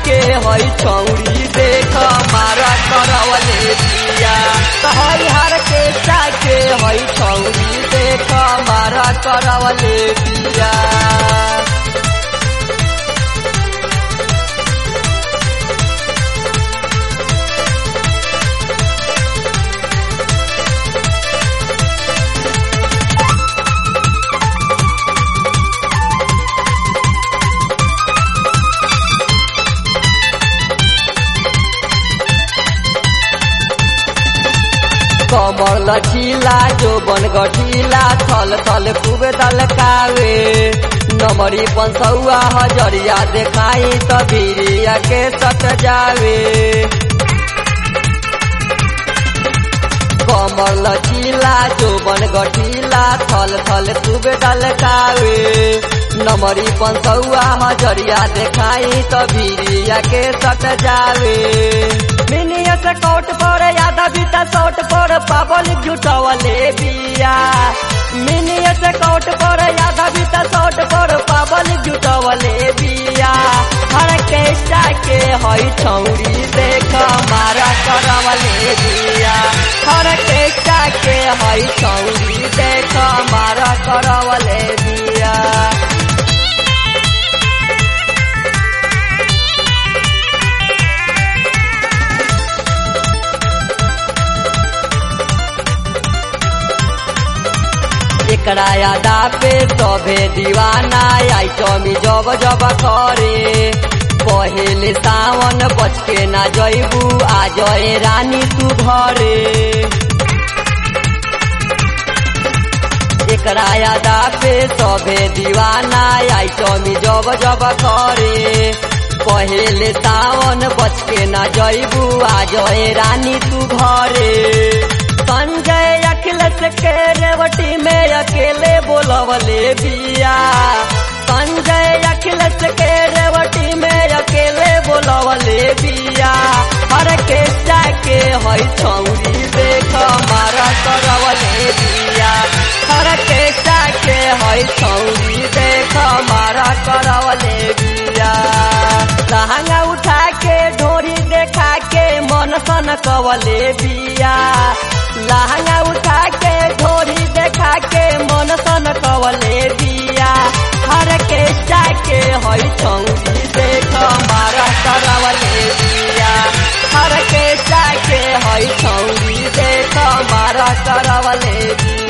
के हई छौरी देख मारा करवले बिया हई हर के के हई छौरी देख मारा करवले बिया कमर लचीला जो बन गठीला थल थल खूब दलकावे नमरी पंसौआ हजरिया देखाई त बीरिया के सट जावे कमर लचीला जो बन गठीला थल थल खूब दलकावे नमरी पंसौआ हजरिया देखाई त बीरिया के सट जावे मिनिया से कोट पर यादा बीता सोट पर पाबल जुटवले बिया मिनिया से कोट पर यादा बीता सोट पर पाबल जुटवले बिया हर केष्टा के हई छौरी देख मारा करवले बिया हर केष्टा के हई छौरी देख मारा करवले बिया एकरा यादा पे सभे दीवाना आई टमी जब जब करे पहले सावन बच के ना जैबू आ जय रानी तू घरे एकरा यादा पे सभे दीवाना आई टमी जब जब करे पहले सावन बच के ना जैबू आ जय रानी तू घरे संजय अखिलेश के रेवटी में अकेले बोलवले बिया संजय अखिलेश के रेवटी में अकेले बोलवले बिया हर के जाके हई छौरी देख मारा करवले बिया हर के जाके हई छौरी देख मारा करवले बिया लहंगा उठा के ढोरी देखा के मन सन कवले बिया लहंगा उठा के ढोरी देखा के मन सन कवले दिया हर के के हई छौरी देख मारा करवले दिया हर के के हई छौरी देख मारा करवले दिया